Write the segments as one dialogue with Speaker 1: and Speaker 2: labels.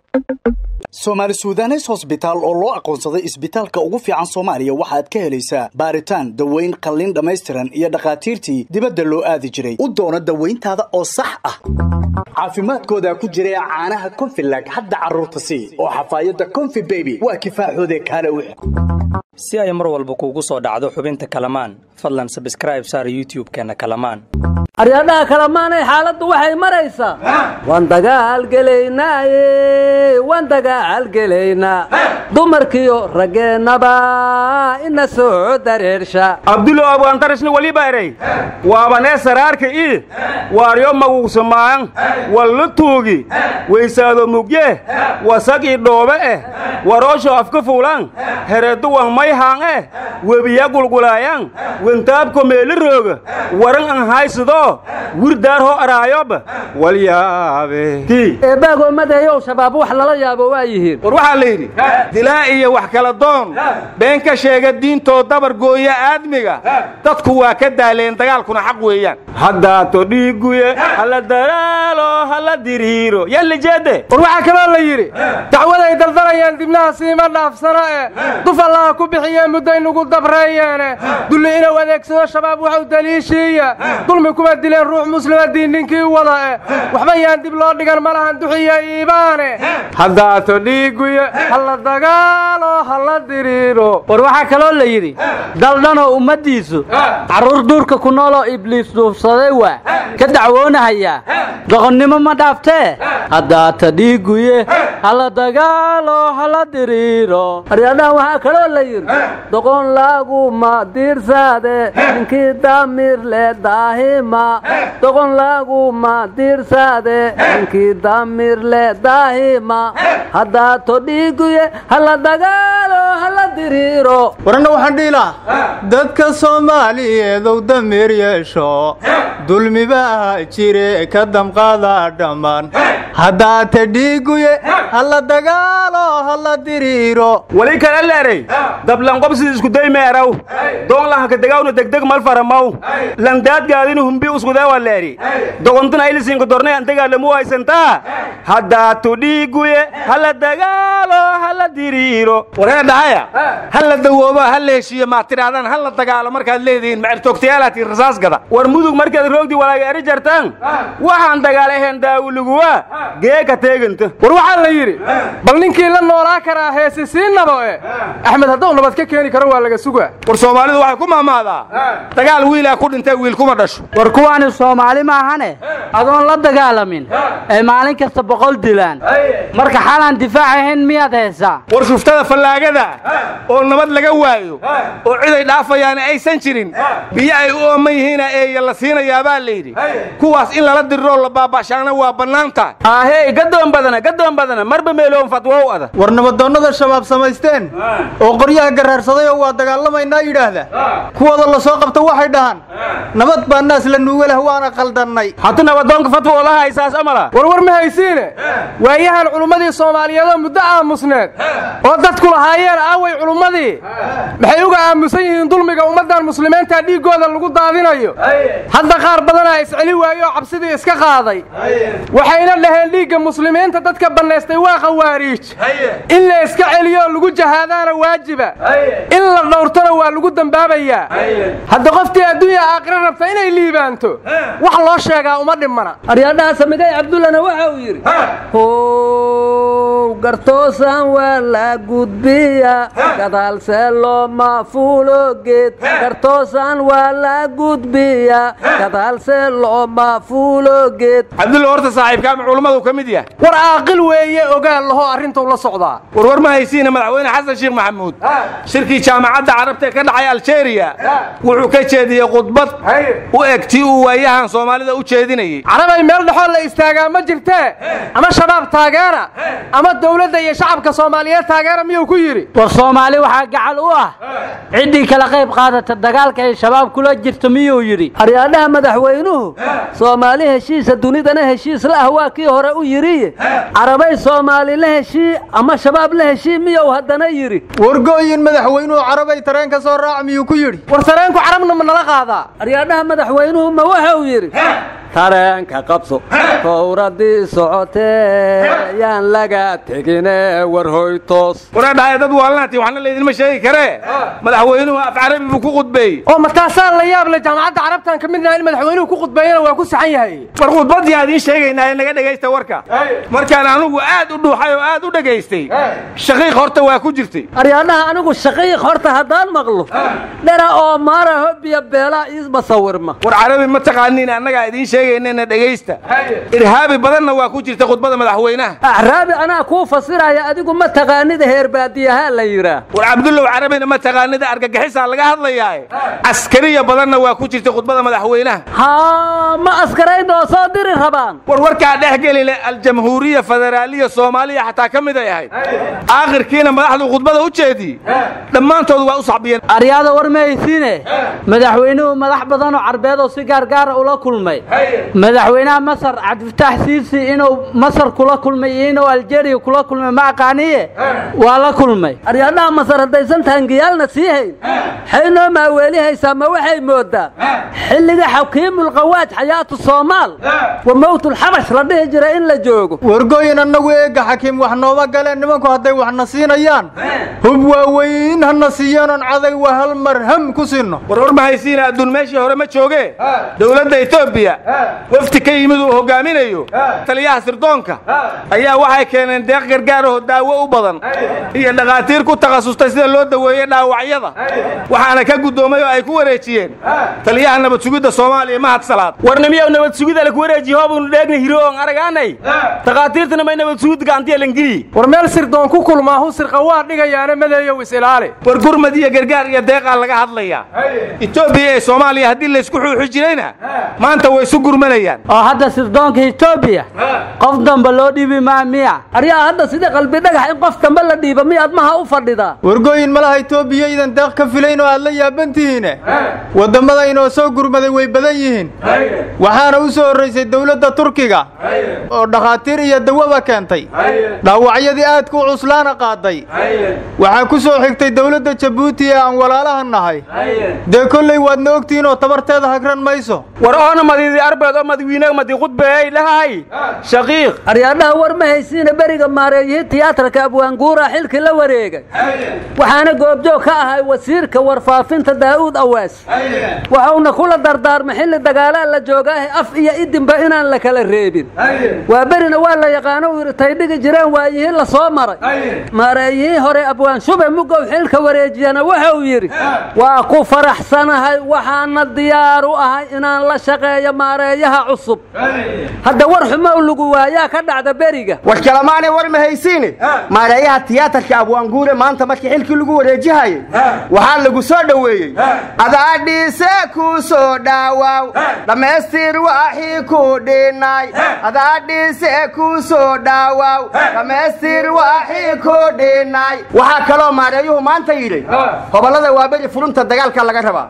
Speaker 1: soomaali sudanes hosbitaal oo loo aqoonsaday isbitaalka ugu fiican soomaaliya waxaad ka helaysaa baaritaan daweyn qalliin dhammaystiran iyo dhakhaatiirtii dibadda loo aadi jiray u doono dawayntaada oo sax ah caafimaadkooda ku jira caanaha konfilag hadda carruurta sii oo xafaayadda konfi beby waa kifaaxoode kaale wix
Speaker 2: si ay mar walba kuugu soo dhacdo xubinta kalamaan fadlan sabskraib saar youtub-keenna kalamaan
Speaker 3: aryadhaha kalamaanay xaaladdu waxay maraysaa waan dagaalgelaynaaye waan dagaalgelaynaa dumarkiyo raggeennaba ina soo dareersha
Speaker 4: abdulo abwaantarishni waliba erey waabanee saraarka ii waaryo maguugsamaayan wallu tuugi weysaado mugye wasag ii dhoobe eh waroosho afka fuulan hereeddu wan mayhaan eh webiya gulgulaayan wentaabko meeli rooga waran an haysidoo wirdaarho araayoba walyaabe
Speaker 3: eebbaagoo madayow shabaab wax lala yaabo waa yihiin
Speaker 4: war waxaa la yidhi dilaa iyo wax kala doon been ka sheega diintoo dabar gooya aadmiga dadku waa ka daaleen dagaalkuna xaq weeyaan haddaato dhiiguye hala dalaalo hala diriiro yallijeedde
Speaker 5: war waxaa kaloo la yidhi dacwaday daldalayeen dibnaha siima dhaafsano e duf allaha ku bixiyee mudday nugu dabreeyeene dulli inuu adeegsado shabaab waxu daliishiiya dulmi kuma dileen ruux muslima diinninkii wada e waxba yaan dib loo dhigan malahan duxiya iibaane haddaato dhiiguye hala dagaalo hala diriiro
Speaker 3: war waxaa kaloo la yidhi daldhanoo ummaddiisu carruur duurka ku nooloo ibliis duufsaday waa ka dacwoonahayaa doqonnimo ma dhaaftee haddaata dhiiguye hala dagaalo hala diriiro aryadhaha waxaa kaloo la yidhi doqon laaguma diirsaade ninkii daamir le daahima doqon laaguma diirsaade ninkii daamir le daahima haddaato dhiiguye hala dagaalo hala diriiro
Speaker 6: waranna waxaan dhihi lahaa dadka soomaaliyeedow damiir yeesho dulmiba aha jire ka damqaada dhammaan haddaata dhiiguye hala dagaalo hala diriiro
Speaker 4: wali kale leeray dablanqobsidii iskudayme eraw doonlahanka degawna degdeg malfaramaw landaadgaadinu humbi uskudeewa leeri dogontuna aylisinka dornay antegaalamu haysantaa haddaatu dhiiguye hala dagaalo hala diriiro waree dhahaya hala dawoobo hala heshiiyo maa tidhahdaan hala dagaalo markaad leedihiin macirtoogtayaalaatiin rasaasgada war mudug markaad roogdi walaaga eri jartaan waxaan dagaalahayn daawuliguwa geeka teeganta
Speaker 5: war waxaa la yidhi bal ninkii la noolaa karaa heesi sii nabo e axmed hadduu nabad ka keeni karo waa laga sugaa
Speaker 4: war soomaalidu waxay ku maamaadaa dagaal wiilaa ku dhintay wiil kuma dhasho
Speaker 3: war kuwaani soomaali maahane adoon la dagaalamin ay maalin kasta boqol dilaan marka xalaan difaac ahayn miyaad haysaa
Speaker 4: war shuftada fallaagada oo nabad laga waayo oo ciday dhaafayaana aysan jirin biyo ay u ooman yihiina eeya la siinayaabaa layidhi kuwaas in lala diriroo la baaba'shaana waa bannaanta aahey gadoon badana gadoon badana marba meeloon fatwow ada
Speaker 6: war nabadoonnada shabaab samaysteen oo qoryaha garaarsaday oo waa dagaalamaynaa yidhaahda kuwooda la soo qabta waxay dhahaan nabad baa naas la nuuga leh waana qaldannay
Speaker 4: hata nabadoonka fatwo laha haysaas amala
Speaker 5: war war ma haysiine waayahan culummadii soomaaliyeedoo muddo aamusneed oo dadku lahaayeen aaway culummadii maxay uga aamusan yihiin dulmiga ummaddan muslimiinta dhiiggooda lagu daadinayo hadda qaar badanaa isceli waaye oo cabsidii iska qaaday waxayna dhaheen dhiigga muslimiinta dadka bannaystay waa khawaariij in la iska celiyo oo lagu jahaadaana waajiba in la dhowrtona waa lagu dembaabayaa hadda qoftii adduunya aakhira rabta inay liibaanto wax loo sheegaa uma dhimana
Speaker 3: aryadhaha samigay cabdullana waxa uu yidhi how gartoosan waa la gudbiya gadaalse looma fuulo geed gartoosan waa la gudbiya gadaalse looma fuulo geed
Speaker 4: cabdulla horta saaxiibka ama culummadu ka mid yahay
Speaker 5: war caaqil weeye ogaal lahoo arrintuu la socdaa
Speaker 4: war war ma haysiina madaxweyne xasan sheekh maxamuud shirkii jaamacadda carabta ee ka dhacay aljeeriya wuxuu ka jeediyey khudbad u eg tii uu waayahan soomaalida u jeedinayey
Speaker 5: carabay meel dhexoo la istaagaa ma jirtee ama shabaab taageera ama dowladda iyo shacabka soomaaliyeed taageera miyuu ku yidhi
Speaker 3: war soomaali waxaa gacal u ah ciddii kala qayb qaadata dagaalka ay shabaab kula jirto miyuu yidhi aryaadhaha madaxweynuhu soomaali heshiisa dunidana heshiis la ah waa kii hore u yidhi carabay soomaali la heshii ama shabaab la heshii miyuu haddana yidhi
Speaker 6: wargooyin madaxweynuhu carabay tareen ka soo raac miyuu ku yidhi
Speaker 5: war sareenku carabna ma nala qaadaa
Speaker 3: aryaadhaha madaxweynuhu ma waxa uu yidhi tareenka qabso fowradii socotee yaan laga tegine war hoytoos
Speaker 4: waradhaaya dad waalanaati waxna laydinma sheegi karee madaxweynuhu af carabi buu ku khudbeeyey
Speaker 5: oo mataasaa la yaab le jaamacadda carabtaan ka midnaha in madaxweynuhu ku khudbeeyana waa ku saxan yahay
Speaker 4: war khudbadii aan idiin sheegaynaa naga dhegaysta warka markaan anugu aad u dhuuxay oo aad u dhegaystay shaqiiq horta waa ku jirtay
Speaker 3: aryaadhaha anigu shaqiiq horta haddaan maqlo dhera oo maara hobiya beelaa iisma sawirma
Speaker 4: war carabi ma taqaaniin annagaa idiin sheegaynana dhegaysta irhaabi badanna waa ku jirta khudbada madaxweynaha
Speaker 3: acraabi anaa kuu fasiraya adigu ma taqaanida heer baadiyahaa la yidhaah
Speaker 4: war cabdullow carabina ma taqaanida argagixisaa laga hadlayaaye askariya badanna waa ku jirta khudbada madaxweynaha
Speaker 3: haa ma askarayn oo soo diri rabaan
Speaker 4: war warkaa dhex geli leh aljamhuuriya federaaliya soomaaliya xataa ka mid ay ahayd aakhirkiina madaxdu khudbada u jeediyey dhammaantood waa u saxbiyeen
Speaker 3: aryaada war mahaysiine madaxweynuhu madax badanoo carbeed oo si gaargaara ula kulmay madaxweynaha masar cabdifitaax siisi inuu masar kula kulmay iyo inuu aljeeriya kula kulmay ma aqaaniye waa la kulmay aryaadhaha masar haddaysan taangiyaalna sii hayn waxay noo maaweelihaysaa ma waxay moodaa xilliga xakiimulqawaaj xayaatu soomaal wa mowtulxabash la dhihi jira in la joogo
Speaker 6: wargooyin annagu eegga xakiim wax nooma galeen nimanku hadday waxna siinayaan hub waaweyn hana siiyeenon caday waa hal mar ham ku sinno
Speaker 4: war war mahaysiina adduun meeshii hore ma jooge dowladda etoobiya wafti ka yimid uu hogaaminayo taliyaha sirdoonka ayaa waxay keeneen deeq gargaarahoo daawo u badan iyo dhakhaatiir ku takhasustay sida loo daweeye dhaawacyada waxaana ka guddoomay oo ay ku wareejiyeen taliyaha nabad sugidda soomaaliya mahad salaad
Speaker 7: warnimiyow nabad sugida laku wareejiye hoobunu dheegna hiro oon aragaanay takhaatiirtana may nabad sugid gacantiya langeliyi
Speaker 5: war meel sirdoon ku kulmaahu sirqa waa dhigayaana madeeyow is-ilaali
Speaker 4: war gurmad iyo gargaar iyo deeqaa laga hadlayaa etoobiya ee soomaaliya haddii laysku xuuxi jirayna maanta way isu gurmanayaan
Speaker 3: oo hadda sirdoonka etoobiya qof damba loo dhiibi maa miya aryaa hadda sida qalbi dhagax in qof damba la dhiiba miya admaha u fadhidaa
Speaker 6: wargooyin malaha itoobiya idan deeq ka filayn oo aad la yaabantihiine waddammada inoo soo gurmaday way badan yihiin waxaana u soo horraysay dowladda turkiga oo dhakhaatiir iyo dawaba keentay dhaawacyadii aadka u cuslaana qaaday waxaa ku soo xigtay dowladda jabuuti ee aan walaalaha nahay dee kolley waadna ogtihiin oo tabarteeda hagran mayso
Speaker 7: war oona madidi arbeed oo madawiinaga madi khudbeey lahay shaqiiq
Speaker 3: aryaadhaha war ma haysiina beriga maareeyihii tiyaatarka abwaanguura xilkii la wareegay waxaana goobjoog ka ahay wasiirka warfaafinta daa'uud awaas waxuuna kula dardaarmay xilli dagaalaa la joogaahe af iyo idinba inaan la kala reebin waa berina waa la yaqaano uu yidhi tay dhigi jireen waayihii la soo maray maareeyihii hore abwaan shube mugow xilka wareejiyana wuxuu yidhi waa ku faraxsanahay waxaana diyaar u ahay inaan la shaqeeyo maareeyaha cusub hadda war xumow lagu waayaa ka dhacda beriga
Speaker 8: war kalamaanay war ma haysiine maareeyaha tiyaatarka abwaanguure maanta markii xilkii lagu wareejihayay waxaa lagu soo dhoweeyey adaadhiise ku soo dhaawaw dhammaystir waxii ku dhinay adaadhiise ku soo dhaawaw dhammaystir waxii ku dhinay waxaa kaloo maareeyuhu maanta yidhi hobollada waa beri furunta dagaalka laga rabaa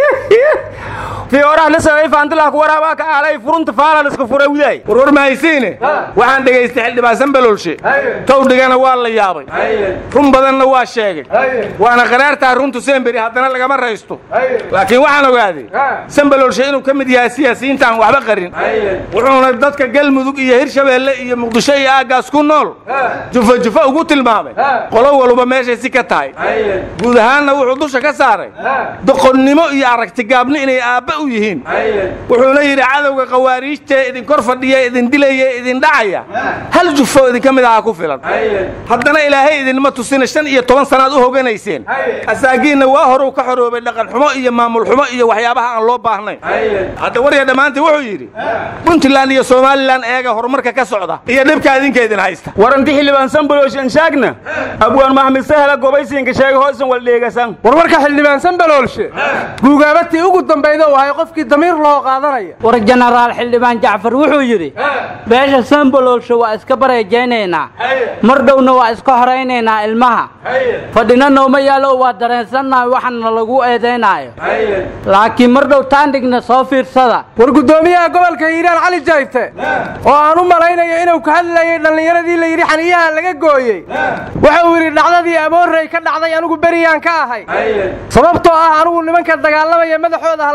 Speaker 7: fiyooraha lisagay faantilah ku waraabaa ka aalay furunta faala liska furay widaay
Speaker 4: war war mahaysiine waxaan dhegaystay xildhibaan sanbalolshe towdhigana waa la yaabay run badanna waa sheegay waana qaraartaa runtu semberi haddana lagama raysto laakiin waxaan ogaaday sanbalolshe inuu ka mid yahay siyaasiyiinta aan waxba qarin wuxuuna dadka galmudug iyo hirshabeelle iyo muqdisho iyo aaggaas ku nool jufa jufa ugu tilmaamay qolo waluba meeshay si ka tahay guud ahaanna wuxuu dusha ka saaray doqonnimo iyo aragtigaabni inay aabba u yihiin wuxuuna yidhi cadowga khawaariijtee idin kor fadhiya idin dilaya idin dhacaya hal jufo idinka mid aha ku filan haddana ilaahay idinma tusina shan iyo toban sannaad u hoganayseen asaagiinna waa horuu ka xoroobay dhaqan xumo iyo maamul xumo iyo waxyaabaha aan loo baahnayn hadda warya dhammaantii wuxuu yidhi puntland iyo somalilan eega horumarka ka socda iyo dhibka idinka idin haysta
Speaker 7: waranti xildhibaan sanbaloshan shaagna abwaan maxmed sahla gobaysiinka sheegay hoosan waldheegasan
Speaker 5: warwarka xildhibaan sanbaloolshe guugaabatii ugu dambayda u ahay qofkii damiir loo qaadanaya
Speaker 3: war jenaraal xildhibaan jacfar wuxuu yidhi beesha samboloolsha waa iska bareejaynaynaa mar dhowna waa iska horaynaynaa ilmaha fadhina nooma yaalo waa dareensannahay waxana lagu eedaynaayo laakiin mar dhow taandhigna soo fiirsada
Speaker 5: war guddoomiyaha gobolka hiiraan cali jayte oo aan u malaynayo inuu ka hadlayay dhallinyaradii la yidhi xaniyaha laga gooyey wuxuu yidhi dhacdadii aboorrey ka dhacday anigu beriyaan ka ahay sababtoo ah anigu nimanka dagaalamaya madaxooda ha la ii keeno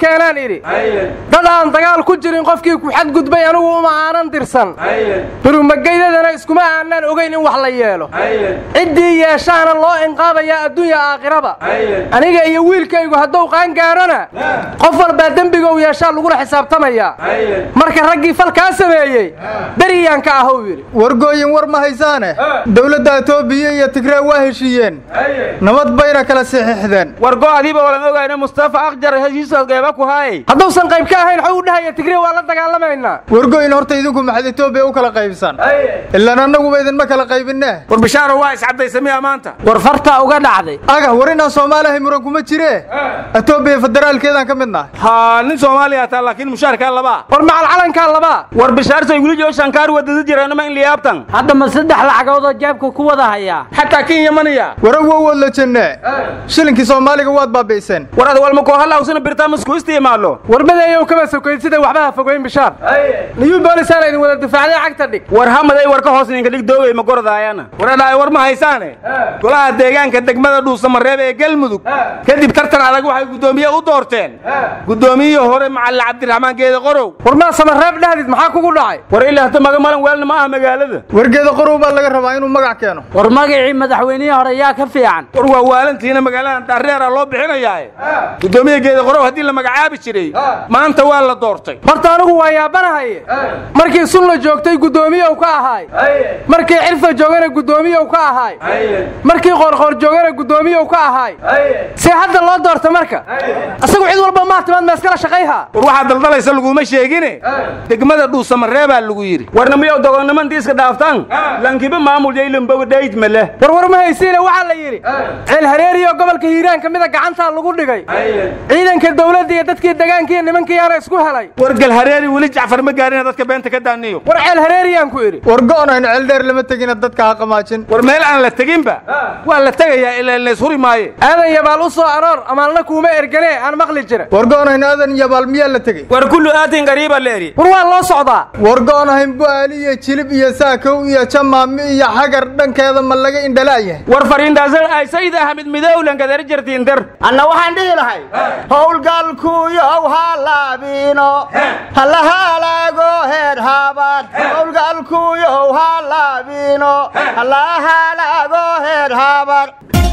Speaker 5: keenaan idhi dad aan dagaal ku jirin qofkii ku xadgudbay anigu uma aanan dirsan birumageydadana iskuma aanaan ogayn in wax la yeelo ciddii yeeshaana loo inqaabayaa adduunya aakhiraba aniga iyo wiilkaygu hadduu qaangaarona qof walbaa dembiga uu yeeshaa lagula xisaabtamayaa marka raggii falkaa sameeyey beriyaan ka ahuu yidhi
Speaker 6: wargooyin war ma haysaane dowladda etoobiya iyo tigree waa heshiiyeen nabad bayna kala saxiixdeen
Speaker 7: wargo adiiba walan ogayna mustafa akjar heshiisaas geeba ku haayay
Speaker 5: hadduusan qayb ka ahayn waxuu u dhahaya tigree waa la dagaalamaynaa
Speaker 6: wargooyin horta idinku maxad etoobiya u kala qaybsan ilaan annaguba idinma kala qaybinne
Speaker 7: war bishaaro waa iscadaysamiya maanta
Speaker 3: war fartaa uga dhacday
Speaker 6: aga war inaan soomaalihay muran kuma jire etoobiya federaalkeedaan ka mid nahay
Speaker 7: haa nin soomaaliya taa laakiin mushaarkaa labaa
Speaker 5: war macal calankaa labaa
Speaker 7: war bishaartay wili joo shankaar wadada jiraanama in liyaabtan
Speaker 3: hadda ma saddex lacagoodoo jeebka ku wada hayaa
Speaker 7: xataa kenya maniya
Speaker 6: waran wow waad la jenne shilinkii soomaaliga waad baabi'iseen
Speaker 7: war ad walma koohalawsana birtaamasku isticmaalo
Speaker 5: warmadeeyow kama sokayn sida waxba ha fogeyn bishaar niyuu boolisaana idin wada difaacday cagta dhig
Speaker 7: war hamaday war ka hoos ninka dhig doogay ma gordaayana waradhaay war ma haysaane golaha deegaanka degmada dhuusamareeb ee galmudug kadib tartan adag waxay guddoomiye u doorteen guddoomiyihii hore macalin cabdiraxmaan geede qorow
Speaker 5: war maa samareeb dhahdid maxaa kugu dhacay
Speaker 7: war ilaa hata maga malan weelna ma aha magaalada
Speaker 6: wargeeda qorow baa laga rabaa inuu magac keeno
Speaker 3: war magacii madaxweynihii hore yaa ka fiican
Speaker 7: war waa waalantiina magaaladan daarreera loo bixinayaae guddoomiye geede qorow haddii la magacaabi jiray maanta waa la doortay
Speaker 5: horta anigu waa yaabanahaye markii sunla joogtay guddoomiyow ka ahaay markii cirfa joogana guddoomiyow ka ahaay markii qoorqoor joogana guddoomiyow ka ahaay see hadda loo doorta marka asagu cid walba maatimaad ma iskala shaqayha
Speaker 7: war waxaa daldalaysa laguma sheegine degmada dhuusamareebaa lagu yidhi warna miyow dogonnimantii iska dhaaftaan lankiba maamul yaylamboga dhayd male
Speaker 5: war war ma haysiine waxaa la yidhi ceel hareeriyo gobolka hiiraan ka mida gacantaa lagu dhigay ciidanka dowladda iyo dadkii degaankiiyo nimankiiyaana isku helay
Speaker 7: war galhareeri weli jacfar ma gaarina dadka beenta ka daaniyo
Speaker 5: war ceel hareeriyaan ku idhi
Speaker 6: war go'nayn ceeldheer lama tegina dadka ha qamaajin
Speaker 7: war meel aan la teginba waa la tegayaa ilaa lays huri maaye
Speaker 5: aadan yabaal u soo aroor amaalna kuuma erganee aan maqli jira
Speaker 6: war go'nayn aadan yabaal miyaa la tegey
Speaker 7: war kullu aatin qariiba leeri
Speaker 5: war waa loo socdaa
Speaker 6: war go'nahayn bu'aali iyo jilib iyo saakow iyo jamaami iyo xagar dhankeeda ma laga indhalaayahay
Speaker 7: war fariintaasal ay sayid axmed midowlan kadar jirtiin dar
Speaker 8: anna waxaan dhihi lahay howlgalkuyow ha laabino hala halaago heer haabad howlgalkuyow ha laabino hala halaago heer haabad